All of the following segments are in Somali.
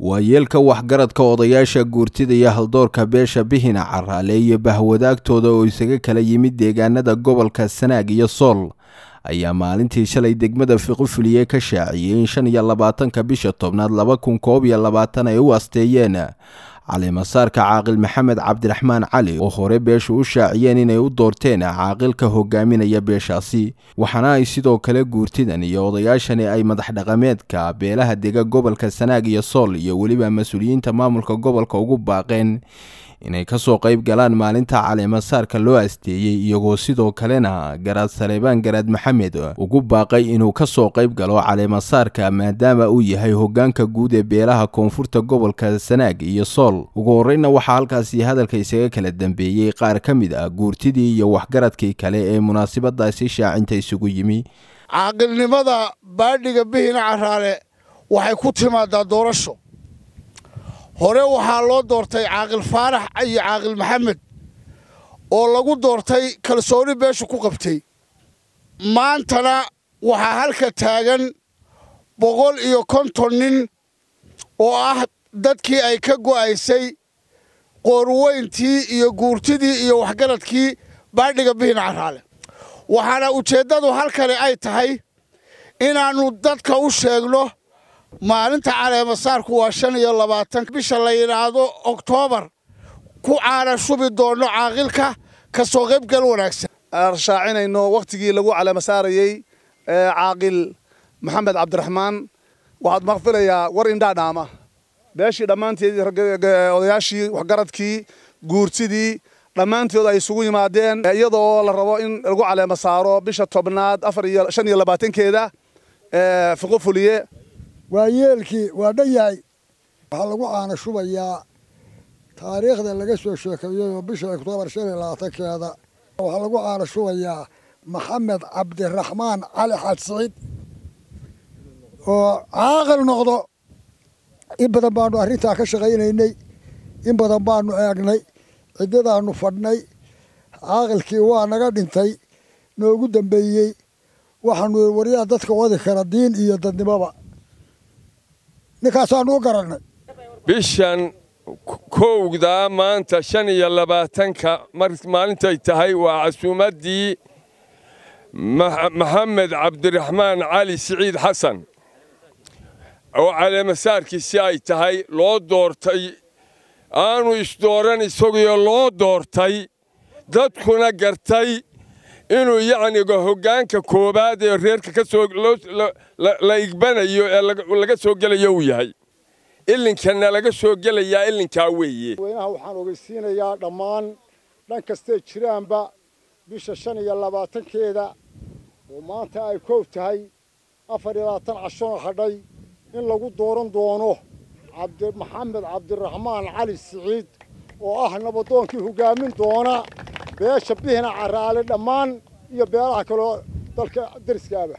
waayeelka waxgaradka odayaasha guurtida iyo haldoorka beesha bihina caraale iyo bahwadaagtooda oo isaga kala yimid deegaanada gobolka sanaag iyo sool ayaa maalintii shalay degmada fiqofuliye ka shaaciyey in shan iyo labaatanka bisha tobnaad laba kun koob iyo labaatan ay u asteeyeen calimasaarka caaqil maxamed cabdiraxmaan cali oo hore beeshu u shaaciyeen inay u doorteen caaqilka hogaaminaya beeshaasi waxaana ay sidoo kale guurtidan iyo odayaashani ay madax dhaqameedka beelaha dega gobolka sanaag iyo sool iyo weliba mas-uuliyiinta maamulka gobolka ugu baaqeen inay kasoo qayb galaan maalinta caleemasaarka loo asteeyey iyagoo sidoo kalena garaad saleebaan garaad maxamed ugu baaqay inuu kasoo qayb galo caleemasaarka maadaama uu yahay hogaanka guud ee beelaha koonfurta gobolka sanaag iyo sool ugu horeyna waxaa halkaasi hadalka isaga kala dambeeyey qaar ka mid ah guurtidii iyo waxgaradkii kale ee munaasabadaasi shaacinta isugu yimi caaqilnimada baadhiga bihina caraale waxay ku timaadaa doorasho hore waxaa loo doortay caaqil faarax iyo caaqil maxamed oo lagu doortay kalsooni beeshu ku qabtay maantana waxaa halka taagan boqol iyo konton nin oo ah dadkii ay ka go'aysay qoorweyntii iyo guurtidii iyo waxgaradkii baadhiga bihin caraale waxaana ujeeddadu halkani ay tahay inaannu dadka u sheegno maalinta caleemasaarku waa shan iyo labaatan bisha la yidhaahdo oktoobar ku caana shubi doonno caaqilka ka soo qaybgal wanaagsan aan shaacinayno wakhtigii lagu caleemasaarayey caaqil maxamed cabdiraxmaan waxaad maqfilayaa war indhaadhaama beeshii dhammaanteed odayaashii waxgaradkii guurtidii dhammaantood ay isugu yimaadeen iyadoo la rabo in lagu caleemasaaro bisha tobnaad afar iyo shan iyo labaatankeeda fiqo fuliye waa yeelkii waa dhan yahay waxaa lagu caana shubayaa taariikhda laga soo sheekeeyey oo bisha oktoobar shan iyo labaatankeeda waxaa lagu caana shubayaa maxamed cabdiraxmaan cali xaad siciid oo caaqil noqdo in badan baanu arrintaa ka shaqaynaynay in badan baanu eegnay ciddadaannu fadhnay caaqilkii waa naga dhintay noogu dambeeyey waxaanu waryaa dadka wadi kara diin iyo dadnimoba ninkaasaanu u garannay bishan kowdaa maanta shan iyo labaatanka maalintay tahay waa casuumaddii maxamed cabdiraxmaan cali siciid xasan oo caleemasaarkiisi ay tahay loo doortay aanu isdooran isaguyo loo doortay dadkuna gartay inuu yacniga hoggaanka koowaad ee reerka ka soo la igbanayo ee laga soo gelayo uu yahay ilinkana laga soo gelayaa ilinkaa weeye weynaha waxaan ogeysiinayaa dhammaan dhan kastay jiraanba bisha shan iyo labaatankeeda oo maanta ay koob tahay afar iyo labaatan cashona hadhay in lagu dooran doono maxamed cabdiraxmaan cali siciid oo ah nabadoonkii hoggaamin doona beesha bihina caraale dhammaan iyo beelaha kaloo dalka dariskaaba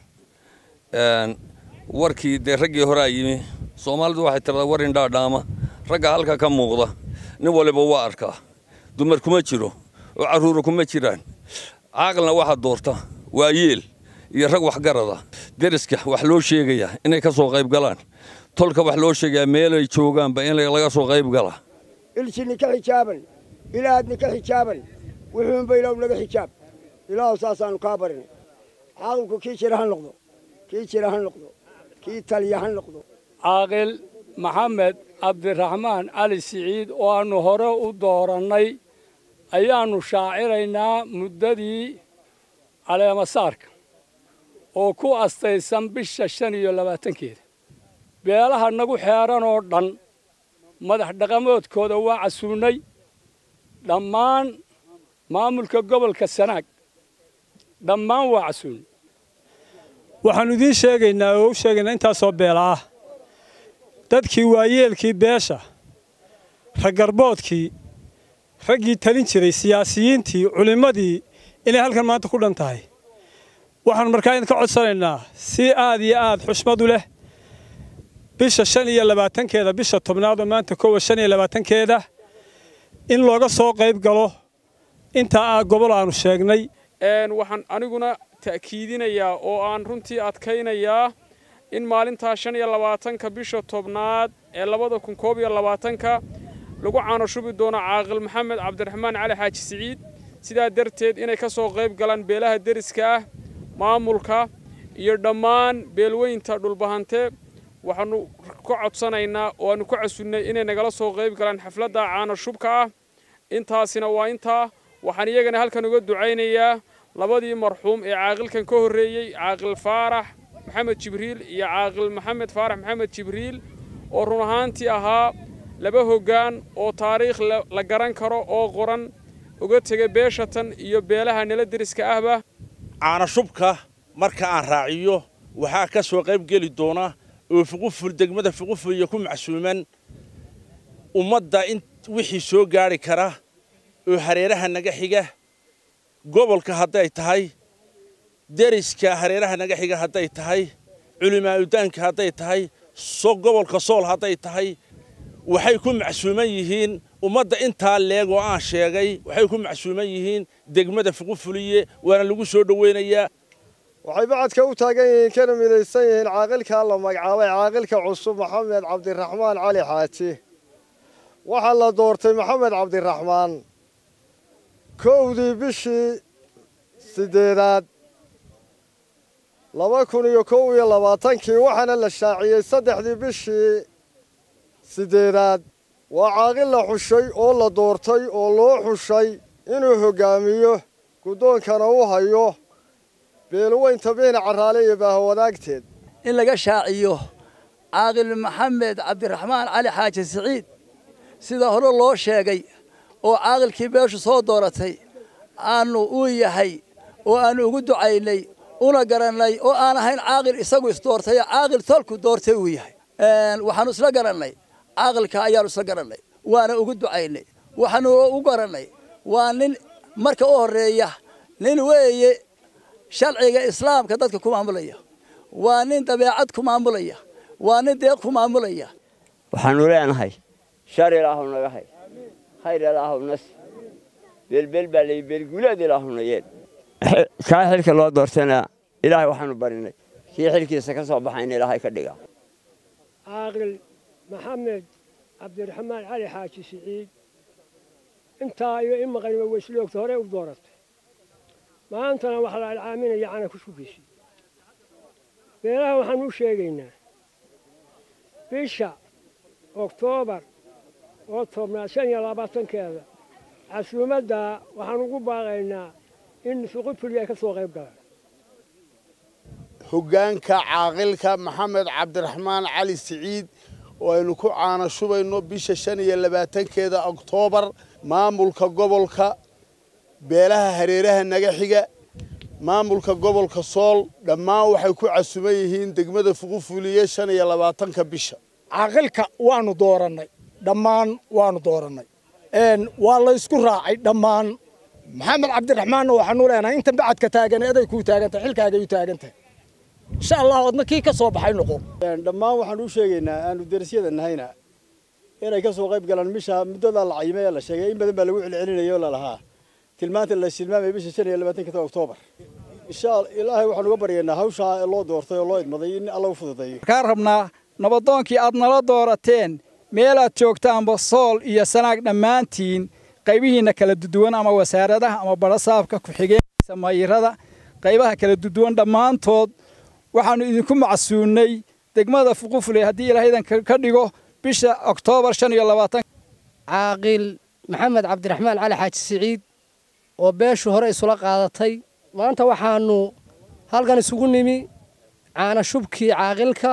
warkii dee raggii horaa yimi soomaalidu waxay tiradaa war indhaadhaama ragga halka ka muuqda nin waliba waa arkaa dumar kuma jiro oo carruura kuma jiraan caaqilna waxaa doorta waa yeel iyo rag waxgarada deriska wax loo sheegayaa inay ka soo qayb galaan tolka wax loo sheegayaa meelay joogaanba in laga soo qayb galaa ilsini ka xijaaban ilaahadni ka xijaaban wuxuunba ilaahu naga xijaab ilaahu saasaannu kaa barinay caaqilku kii jira ha noqdo kii jira ha noqdo kii taliya ha noqdo caaqil maxamed cabdiraxmaan cali siciid oo aannu hore u doorannay ayaannu shaaciraynaa muddadii caleemasaarka oo ku astaysan bisha shan iyo labaatankeeda beelaha nagu xeeran oo dhan madax dhaqamoodkooda waa casuunnay dhammaan maamulka gobolka sanaag dhammaan waa casuunnay waxaannu idiin sheegaynaa oo u sheegaynaa intaasoo beela ah dadkii waayeelkii beesha raggarboodkii raggii talin jiray siyaasiyiintii culimmadii inay halkan maanta ku dhan tahay waxaannu markaa idinka codsanaynaa si aad iyo aad xushmadu leh bisha shan iyo labaatankeeda bisha tobnaadoo maanta kowa shan iyo labaatankeeda in looga soo qayb galo intaa ah gobol aannu sheegnay waxaan aniguna ta'kiidinayaa oo aan runtii adkaynayaa in maalintaa shan iyo labaatanka bisha tobnaad ee labada kun koob iyo labaatanka lagu caanashubi doono caaqil maxamed cabdiraxmaan cali xaaji siciid sidaa darteed inay ka soo qayb galaan beelaha deriska ah maamulka iyo dhammaan beelweynta dhulbahante waxaannu ka codsanaynaa oo aannu ka casunnay inay nagala soo qayb galaan xafladda caanashubka ah intaasina waa intaa waxaan iyagana halkan uga ducaynayaa labadii marxuum ee caaqilkan ka horreeyey caaqil faarax maxamed jibriil iyo caaqil maxamed faarax maxamed jibriil oo run ahaantii ahaa laba hoggaan oo taariikh la garan karo oo qoran uga tegay beeshatan iyo beelaha nala deriska ahba caanashubka marka aan raaciyo waxaa ka soo qayb geli doona oo fuquful degmada fuquful iyo ku macsuuman ummadda in wixii soo gaadhi kara oo hareeraha naga xiga gobolka hadday tahay deriska hareeraha naga xiga hadday tahay culimaadudaanka hadday tahay so gobolka sool hadday tahay waxay ku macsuuman yihiin ummadda intaa leeg oo aan sheegay waxay ku macsuuman yihiin degmada fuqufuliye waana lagu soo dhoweynayaa waxay bacadka u taagan yihiin kana midaysan yihiin caaqilkaa la magacaabay caaqilka cusub maxamed cabdiraxmaan cali xaaji waxaa la doortay maxamed cabdiraxmaan kowdii bishii siddeedaad laba kun iyo kow iyo labaatankii waxaana la shaaciyey saddexdii bishii siddeedaad waa caaqil la xushay oo la doortay oo loo xushay inuu hoggaamiyo guddoonkana u hayo beelweynta biina carraale iyo baahawadaagteed in laga shaaciyo caaqil maxamed cabdiraxmaan cali xaaji siciid sida hore loo sheegay oo caaqilkii beeshu soo dooratay aanu uu yahay oo aanu ugu ducaynay una garannay oo aan ahayn caaqil isagu isdoortay caaqil tolku doortay uu yahay waxaanu isla garannay caaqilka ayaanu isla garannay waana ugu ducaynay waxaanu u garannay waa nin marka u horreeya nin weeye sharciga islaamka dadka ku maamulaya waa nin dabeecad ku maamulaya waa nin deeq ku maamulaya waxaanu leenahay shar ilaahu naga hay khayr ilaahu nasi beelbeel baa lay beelguulaad ilaahu nayeen kaa xilka loo doortana ilaahay waxaanu barinay kii xilkiisa ka soo baxayna ilaahay ka dhiga caaqil maxamed cabdiraxmaan cali xaaji siciid intaa iyo in maqaniba weysloogta hore u dooratay maantana waxaa la alcaaminaya cana ku shugiisi beelaha waxaan u sheegaynaa bisha oktoobar oo tobnaad shan iyo labaatankeeda casuumadda waxaan ugu baaqaynaa in suqufuli ay ka soo qayb galaan hoggaanka caaqilka maxamed cabdiraxmaan cali siciid oo aynu ku caanashubayno bisha shan iyo labaatankeeda oktoobar maamulka gobolka beelaha hareeraha naga xiga maamulka gobolka sool dhammaan waxay ku casuman yihiin degmada fuqufuliye shan iyo labaatanka bisha caaqilka waanu doorannay dhammaan waanu doorannay waa la ysku raacay dhammaan maxamed cabdiraxmaanna waxaanu leenahay intan bacadka taagan eday kuu taagantahay xilkaagay u taagantahay insha allah adna kii ka soo baxay noqo dhammaan waxaan u sheegaynaa aanu derisyada nahayna inay ka soo qayb galaan misha muddada la cayimay ee la sheegay in badan baa lagu celcelinaya oo lalahaa tilmaanta la tilmaamay bisha shan iyo labaatanka oktoobar insha ilaahay waxaan uga baryaynaa hawshaa loo doortay oo loo idmaday in alla u fududeeyo kaa rabnaa nabadoonkii aad nala doorateen meel aad joogtaanba sool iyo sanaag dhammaantiin qaybihiinna kala duduwan ama wasaaradaha ama barasaabka ku-xigeenkiisa mayirada qaybaha kala duduwan dhammaantood waxaannu idinku macsuunnay degmada fuqufule haddii ilaahaydan ka dhigo bisha oktoobar shan iyo labaatan caaqil maxamed cabdiraxmaan cali xaaji siciid oo beeshu hore isula qaadatay maanta waxaannu halkan isugu nimi caana shubkii caaqilka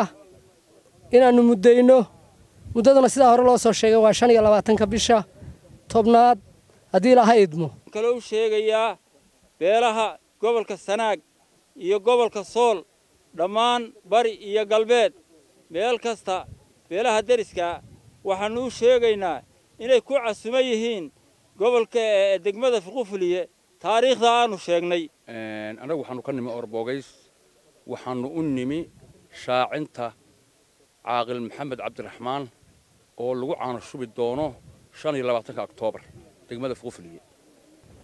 inaannu muddayno muddadana sidaa hore loo soo sheegay waa shan iyo labaatanka bisha tobnaad haddii ilaha idmo kalou sheegayaa beelaha gobolka sanaag iyo gobolka sool dhammaan bari iyo galbeed meel kasta beelaha deriska waxaannu u sheegaynaa inay ku casuman yihiin gobolka degmada fuqufuliye taariikhda aanu sheegnay annagu waxaannu ka nimi orbogays waxaannu u nimi shaacinta caaqil maxamed cabdiraxmaan oo lagu caano shubi doono shan iyo labaatanka oktoobar degmada fuqufuliye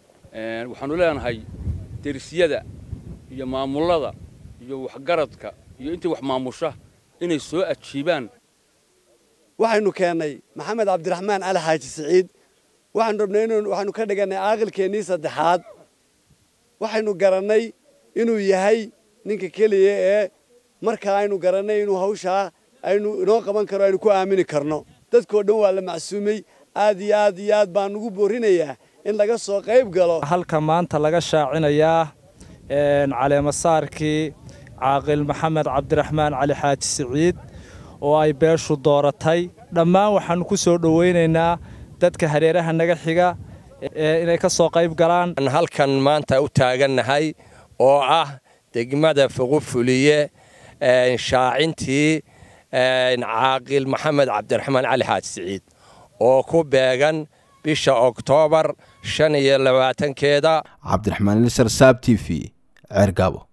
waxaannu leenahay derisyada iyo maamullada iyo waxgaradka iyo intii wax maamusha inay soo ajiibaan waxaynu keennay maxamed cabdiraxmaan cali xaaji siciid waxaanu rabnay in waxaynu ka dhigannay caaqilkeennii saddexaad waxaynu garannay inuu yahay ninka keliya ee markaa aynu garannay inuu hawshaa aynu inoo qaban karo aynu ku aamini karno dadkoo dhan waa la macsuumay aad iyo aad iyo aad baan ugu boorinayaa in laga soo qayb galo halka maanta laga shaacinayaa caleemasaarkii caaqil maxamed cabdiraxmaan cali xaaji siciid oo ay beeshu dooratay dhammaan waxaannu ku soo dhowaynaynaa dadka hareeraha naga xiga inay ka soo qayb galaan halkan maanta u taagannahay oo ah degmada fuqufuliye shaacintii caaqil maxamed cabdiraxmaan cali xaaji siciid oo ku beegan bisha oktoobar shan iyo labaatankeeda cabdiraxmaan ilsar saab t v ceergaabo